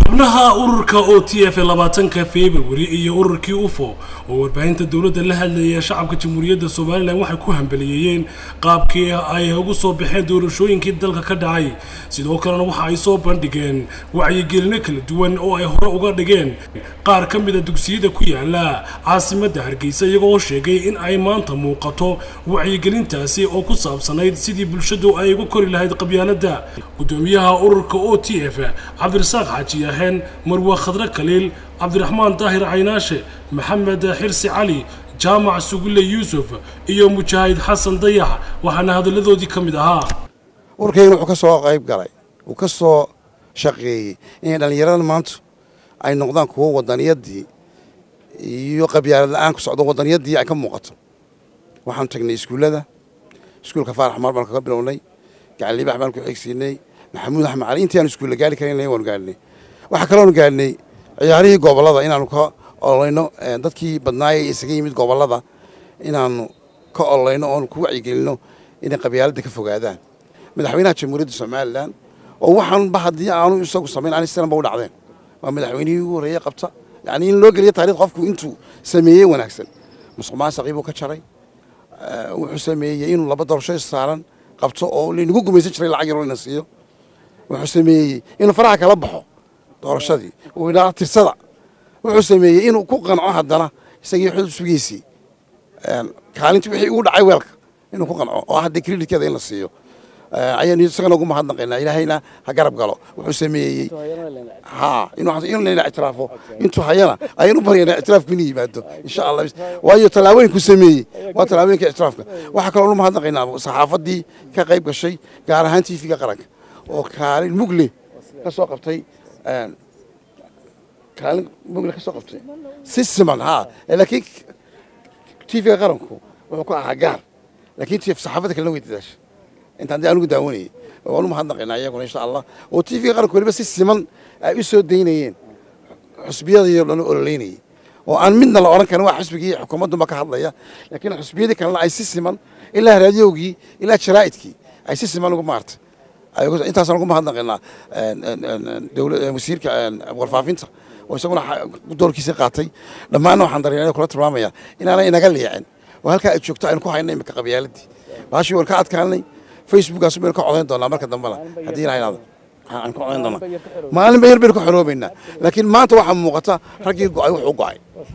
xubnaha ururka o t f labaatanka februari iyo ururkii ufo oo warbaahinta dowladda la hadlaya shacabka jamhuuriyadda somalilan waxay ku hambaliyeeyeen qaabkii ay ugu soo baxeen doorashooyinkii dalka ka dhacay sidoo kalena waxa ay soo bandhigeen wacyigelino kala duwan oo ay hore uga dhigeen qaar ka mida dugsiyada ku yaala caasimadda hargeysa iyagoo sheegay in ay maanta muuqato wacyigelintaasi oo ku saabsanayd sidii bulshadu ay uga kori lahayd qabyaaladda gudoomiyaha ururka o t f cabdirasaaq xaaji yaheen marwa khadre kaliil cabdiraxmaan daahir caynaashe maxamed xirsi cali jaamac sugulle yuusuf iyo mujaahid xasan dayax waxaana hadalladoodii ka mid ahaa ururkayna wuxuu ka soo qayb galay uu ka soo shaqeeyey inay dhallinyaradan maanta ay noqdaan kuwo wadaniyadii iyo qabyaalad la-aan ku socdo wadaniyadii ay ka muuqato waxaanu tagnay iskuullada iskuulka faarax maar baan kaga bilownay gacaliibax baan ku xigsiinay maxamuud axmed cali intii aanu iskuulla gaari karan waanu gaadhnay waxaa kaloonu gaadhnay ciyaarihii gobollada inaanu ka ololayno dadkii badnaayay isaga yimid gobollada inaanu ka ololayno oonu ku wacyigelinno inay qabyaaladda ka fogaadaan madaxweynaha jamhuuriyadda somalilan oo waxaanba haddii aanu isagu samayn aan sidanba u dhacdeen waa madaxweynihii ugu horreeyey qabta yacni in loo geliyo taarikh qofku intuu sameeyey wanaagsan musuq maasaqii buu ka jaray wuxuu sameeyey inuu laba doorasho saaran qabto oo laynagu gumaysan jiray lacag yaroo layna siiyo wuxuu sameeyey inuu faraha kala baxo doorashadii uu idhaa tirsada wuxuu sameeyey inuu ku qanco haddana isagii xusbigiisii kaalintii wixii ugu dhacay weelka inuu ku qanco oo hadda creditkeeda in la siiyo ayaynu isagana ugu mahadnaqaynaa ilaahayna ha garab galo wuxuu sameeyey ha inuu layna ictiraafo intuu hayana ayaynu baryaynaa ictiraafku inuu yimaado insha allah waayo tallaabooyinku sameeyey waa tallaabooyinka ictiraafka waxaa kaloo nu mahadnaqaynaa saxaafadii ka qayb gashay gaar ahaan tv-ga qaranka oo kaalin mugle ka soo qabtay kaalin mugle ka soo qabtay si siman ha laakiin tv-ga qaranku wuxuu ku ahaa gaar laakiin saxaafadda kalena way dadaasha intaan dee anugu daawanayay waanu mahadnaqaynaa iyaguna insha allah oo tv-ga qaranku weliba si siman ay u soo daynayeen xusbiyadii dhan ololeynayay oo aan midna la odhan karin waa xusbigii xukuumaddunba ka hadlaya laakiin xusbiyadii kalena ay si siman ilaa raadiyowgii ilaa jaraa'idkii ay si siman ugu maartay intaasaan ugu mahadnaqaynaa wasiirka warfaafinta oo isaguna doorkiisii qaatay dhammaanna waxaan dareena kula tilmaamaya inaanay inaga liicin oo halkaa ay joogto aynu ku hayna imika qabyaaladii baashii waan ka adkaanay facebookaas baynu ka codayn doonaa marka dambena haddii ilaha inaada aan ka codayn doonaa maalinba yar baynu ka xoroobaynaa laakiin maanta waxaa muuqata raggii go'ay wuxuu go'ay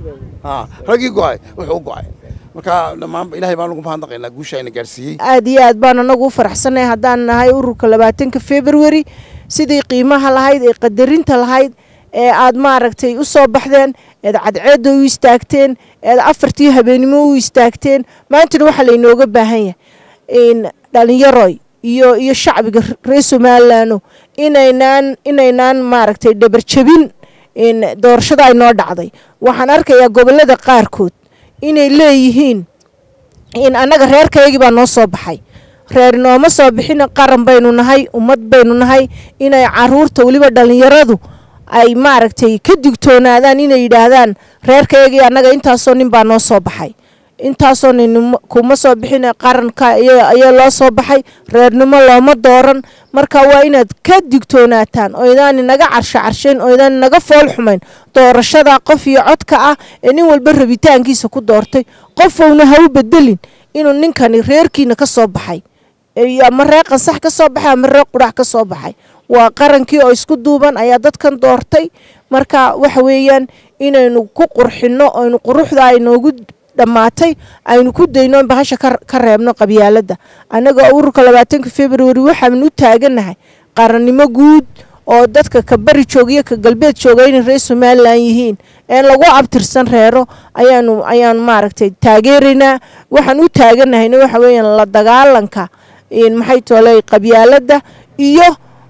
raggii go'ay wuxuu go'ay marka dhammaan ilahay baan ugu mahadnaqaynaa guusha ayna gaarsiiyey aad iyo aad baan anagu u faraxsannahay haddaan nahay ururka labaatanka february sidii qiimaha lahayd ee qadarinta lahayd ee aad maaragtay u soo baxdeen eed cadceedda u istaagteen eed afartii habeenimo u istaagteen maantana waxaa laynooga baahan yahay dhalinyaroy iyo iyo shacbiga reer somalilanno inaynaan inaynaan maaragtay dhabarjabin doorashada ay noo dhacday waxaan arkayaa gobollada qaarkood inay leeyihiin in annaga reerkaygii baa noo soo baxay reer nooma soo bixin qaran baynu nahay ummad baynu nahay inay caruurta weliba dhallinyaradu ay maaragtay ka digtoonaadaan inay yidhaahdaan reerkaygii annaga intaasoo nin baa noo soo baxay intaasoo nin kuma soo bixin qaranka ayaa loo soo baxay reernimo looma dooran marka waa inaad ka digtoonaataan oo idaan inaga carsho carshayn oo idaan inaga fool xumayn doorashada qof iyo codka ah ee nin walba rabitaankiisa ku doortay qofowna ha u bedelin inuu ninkani reerkiina ka soo baxay ama reer qansax ka soo baxay ama reer qudhax ka soo baxay waa qarankii oo isku duuban ayaa dadkan doortay marka waxa weeyaan inaynu ku qurxinno oynu quruxda aynoogu dhammaatay aynu ku dayno bahasha ka reebno qabyaaladda annaga ururka labaatanka february waxaanu u taaganahay qarannimo guud oo dadka ka bari joogiyo ka galbeed jooga inay reer somalilan yihiin ee lagu abtirsan reero ayaanu ayaan maaragtay taageeraynaa waxaan u taaganahayna waxa weeyaan la dagaalanka maxay tooley qabyaaladda iyo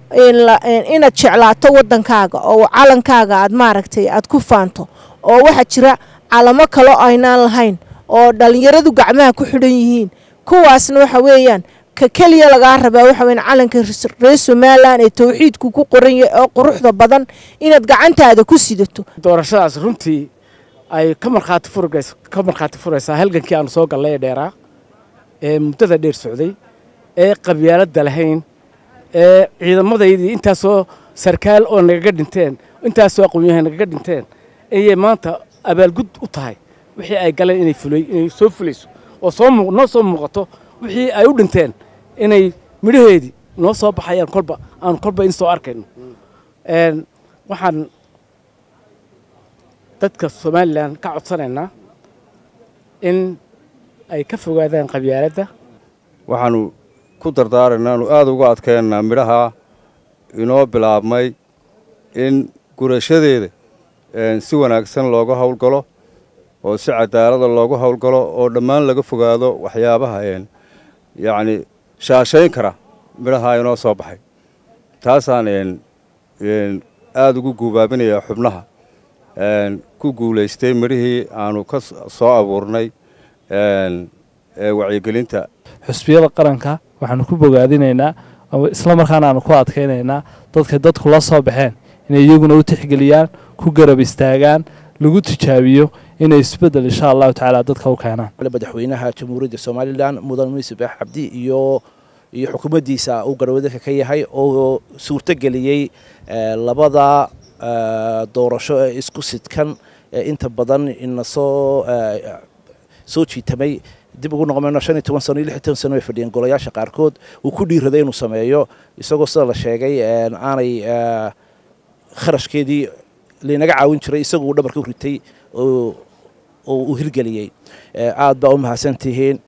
inaad jeclaato waddankaaga oo calankaaga aad maaragtay aad ku faanto oo waxaa jira calamo kaloo aynaan lahayn oo dhallinyaradu gacmaha ku xidhan yihiin kuwaasna waxa weeyaan ka keliya lagaa rabaa waxa weyan calanka reer somalilan ee tawxiidku ku qoran yahay oo quruxda badan inaad gacantaada ku sidato doorashadaas runtii ay ka markhaati furgays ka markhaati furaysaa halgankii aanu soo gallay ee dheeraa ee muddada dheer socday ee qabyaaladda lahayn ee ciidamadaydii intaasoo sarkaal oo nagaga dhinteen intaasoo aqoonyahan nagaga dhinteen ayay maanta abaalgud u tahay wixii ay galeen inay fulay inay soo fulayso oo soo muu noo soo muuqato wixii ay u dhinteen inay midhaheedii noo soo baxayaan kolba aan kolba in soo arkayno waxaan dadka somalilan ka codsanaynaa in ay ka fogaadaan qabyaaladda waxaanu ku dardaaraynaa anu aada uga adkaynaa midhaha inoo bilaabmay in gurashadeeda si wanaagsan looga howlgalo oo si cadaalada loogu howlgalo oo dhammaan laga fogaado waxyaabaha yacni shaashayn kara midhaha inoo soo baxay taasaan aada ugu guubaabinayaa xubnaha ku guulaystay midhihii aanu ka soo abuurnay wacyigelinta xusbiyada qaranka waxaanu ku bogaadinaynaa isla markaana aanu ku adkaynaynaa dadka dadku la soo baxeen inay iyaguna u tixgeliyaan ku garab istaagaan lagu tijaabiyo inay isbeddel insha allahu tacaala dadka u keenaan madaxweynaha jamhuuriyadda somalilan mudan muuse baax cabdi iyo iyo xukuumaddiisa uu garwadaka ka yahay oo suurtogeliyey labada doorasho ee isku sidkan ee inta badan ina soo soo jiitamay dib ugu noqomayno shan iyo toban sano iyo lix iyo toban sano ay fadhiyeen golayaasha qaarkood uu ku dhiiraday inuu sameeyo isagoo sida la sheegay aanay kharashkeedii laynaga caawin jiray isagoo uu dhabarka u ritay oo uu hirgeliyey aad baa u mahadsan tihiin